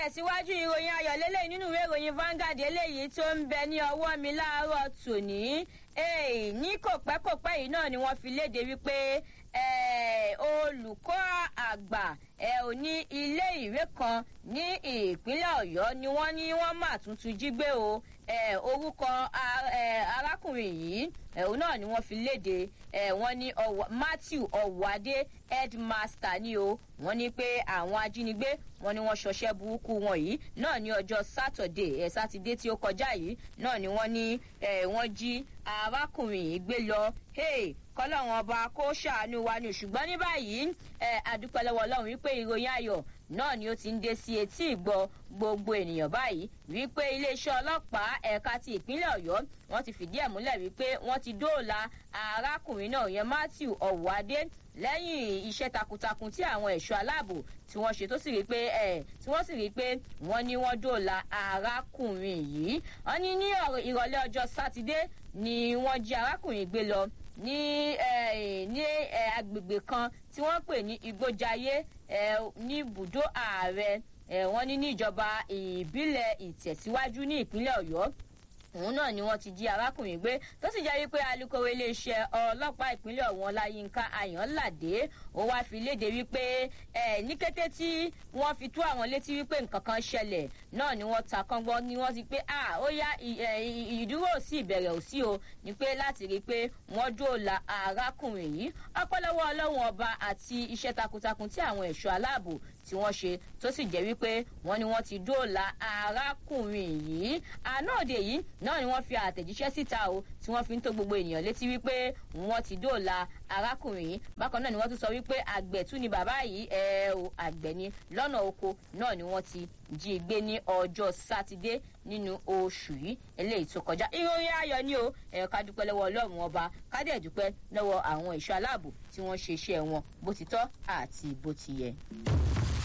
tẹ̀síwájú ìròyìn ayọ̀ lélẹ́yìn nínú ìwé ìròyìn Vanguard eléyìí tó ń bẹ ní ọwọ́ mi láàárọ̀ tòní ní kòpẹ́kòpẹ́ yìí náà ni wọ́n fi léde wípé olùkọ́ àgbà ò ní ilé ìwé kan ní ìpínlẹ̀ Ọ̀yọ́ ni wọ́n ní wọ́n mà tuntun jí gbé o orúkọ arákùnrin yìí òun náà ni wọ́n fi léde wọ́n ní Matthew Ọ̀wádé headmaster ni o wọ́n ní pé àwọn ajínigbé wọ́n ní wọ́n ṣọṣẹ́ burúkú wọn yìí náà ní ọjọ́ sátọ̀dé ẹ̀ sátidé tí ó kọjá yìí náà ni wọ́n ní wọ́n jí arákùnrin yìí gbé lọ kọ́lọ́run ọba kó ṣàánú wa ni ṣùgbọ́n ní báyìí àdúpẹ́ lọ́wọ́ Ọlọ́run wípé ìròyìn ayọ̀ náà ni ó ti ń dé sí etí ìgbọ́ gbogbo ènìyàn báyìí wípé iléeṣẹ́ ọlọ́pàá ẹ̀ka ti ìpínlẹ̀ Ọ̀yọ́ wọ́n ti fìdí ẹ̀ múlẹ̀ wípé wọ́n ti dóòlà arákùnrin náà yẹn Matthew Ọ̀wádé lẹ́yìn iṣẹ́ takuntakun tí àwọn ẹ̀ṣọ́ aláàbò tí wọ́n ṣe tó sì rí pé ẹ̀ tí wọ́n sì rí pé wọ́n ní wọ́n dóòlà arákùnrin yìí wọ́n ní ní ìrọ̀lẹ́ ọjọ́ sátidé ni wọ́n jí arákùnrin gbé lọ ní ní agbègbè kan tí wọ́n pè ní Igbójayé ní ibùdó ààrẹ wọ́n ní ní ìjọba ìbílẹ̀ ìtẹ̀síwájú ní ìpínlẹ̀ Ọ̀yọ́ òun náà ni wọ́n ti jí arákùnrin gbé tó sì jẹ́ wípé alukoro iléeṣẹ́ ọlọ́pàá ìpínlẹ̀ ọ̀hún ọláyínká ayọ̀nládé ó wáá fi léde wípé ẹ ní kété tí wọ́n fi tú àwọn létí wípé nǹkan kan ṣẹlẹ̀ náà ni wọ́n ta kọ́ngbọ́n ni wọ́n ti pé à ó yá ìdúró sí ìbẹ̀rẹ̀ òsì o ni pé láti rí i pé wọ́n dóòlà arákùnrin yìí ọpẹ́lọwọ́ ọlọ́run ọba àti iṣẹ́ takuntakun tí àwọn ẹ̀ṣọ́ aláàbò tí wọ́n ṣe tó sì jẹ́ wípé wọ́n ní wọ́n ti dóòlà arákùnrin yìí àná òde yìí náà ni wọ́n fi àtẹ̀jíṣẹ́ síta o tí wọ́n fi ń tó gbogbo ènìyàn létí wípé wọ́n ti dóòlà arákùnrin yìí bákan náà ni wọ́n tún sọ wípé àgbẹ̀ tún ni bàbá yìí ẹ o àgbẹ̀ ni lọ́nà oko náà ni wọ́n ti jí gbé ní ọjọ́ sátidé nínú oṣù yìí eléyìí tó kọjá ìròyìn ayọ̀ ni o ẹ ká dúpẹ́ lọ́wọ́ ọlọ́run ọba ká dẹ̀ dúpẹ́ lọ́wọ́ àwọn ẹ̀ṣọ́ aláàbò tí wọ́n ṣe iṣẹ́ wọn bó ti tọ́ àti bó ti yẹ.